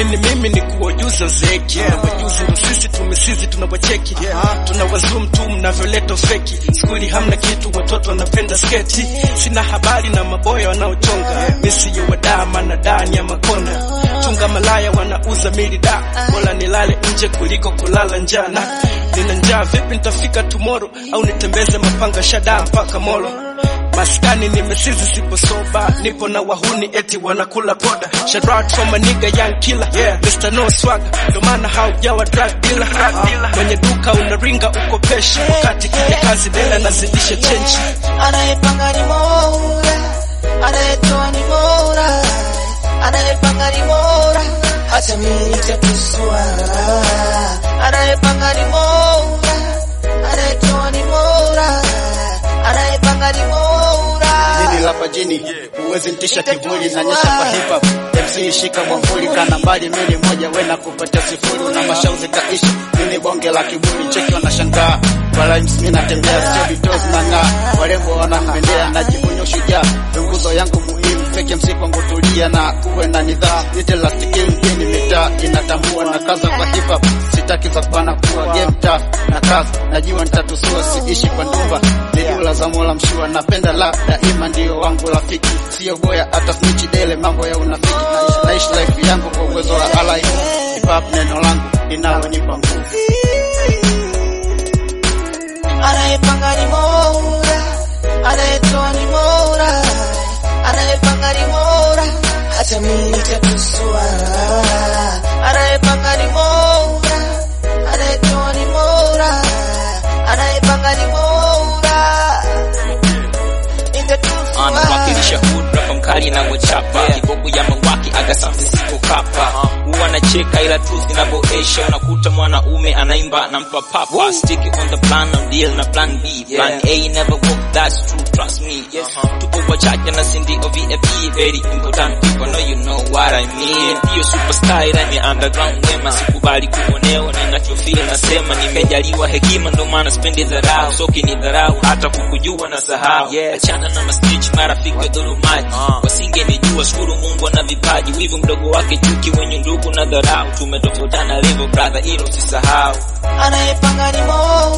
ni mimi ni kuwajuza zeki yeah. Wajuzi ndo sisi tumesizi tunawacheki yeah. Tunawazum tu mnavyoleta feki skuli hamna kitu watoto wanapenda sketi sina habari na maboya wanaochonga yeah. Misiyo wadama na dani ya makona chunga malaya wanauza mili da bora nilale nje kuliko kulala njana nina njaa vipi nitafika tomorrow au nitembeze mapanga shada mpaka molo maskani nimesizi sipo soba nipo na wahuni eti wanakula poda shout out for my nigga young killer yeah. Mr. No swagger ndo maana haujawa drug dealer uh, mwenye duka unaringa ukopesha wakati kija kazi dela nazidisha chenchi anayepanga ni Mola, anayetoa ni Mola, anayepanga ni Mola, hata mimi nitakusua. Anayepanga ni Mola, anayetoa ni Mola, anayepanga ni Mola. Jini la pajini huwezi ntisha kivuli na nyesha kwa hip hop MC shika mwamvuli kana mbali mimi moja wena kupata sifuri na mashauzi kaishi mimi bonge la kiburi cheki wanashangaa wala mimi natembea sio vitos na ng'aa warembo wanapendea najivunia ushujaa nguzo yangu muhimu fake MC kwangu tulia na uwe na nidhamu nite last kill mjini mitaa inatambua na kaza kwa hip hop sitaki za bana kuwa game tough na kaza najua nitatusua siishi kwa ndumba nidula za mola mshua napenda la daima ndio wangu rafiki sio boya hata snitch dele mambo ya unafiki naishi naishi life yangu kwa uwezo wa Allah hip hop neno langu linalonipa nguvu Anayepanga ni Mola, anayetoa ni Mola, anayepanga ni Mola, hata mimi nitakusua. Anayepanga ni Mola, anayetoa ni Mola, anayepanga ni Mola, nitakusua. anawakilisha hood rapa mkali na mochapa kibogo ya mawaki aga safi sipo kapa huwa anacheka ila tu zinavyoesha unakuta mwanaume anaimba na mpa papa stick it on the plan of deal na plan B plan A never work that's true trust me tupo wachache na sindi of VIP very important people know you know what I mean hiyo superstar ila ni underground wema sikubali kuonewa na ninachofeel nasema nimejaliwa hekima ndo maana spendi dharau soki ni dharau hata kukujua na sahau achana na mastitch marafiki wa dhulumaji wasingenijua shukuru Mungu ana vipaji wivu mdogo wake chuki wenye ndugu na dharau tumetofautana level brother hilo usisahau Anayepanga ni Mola,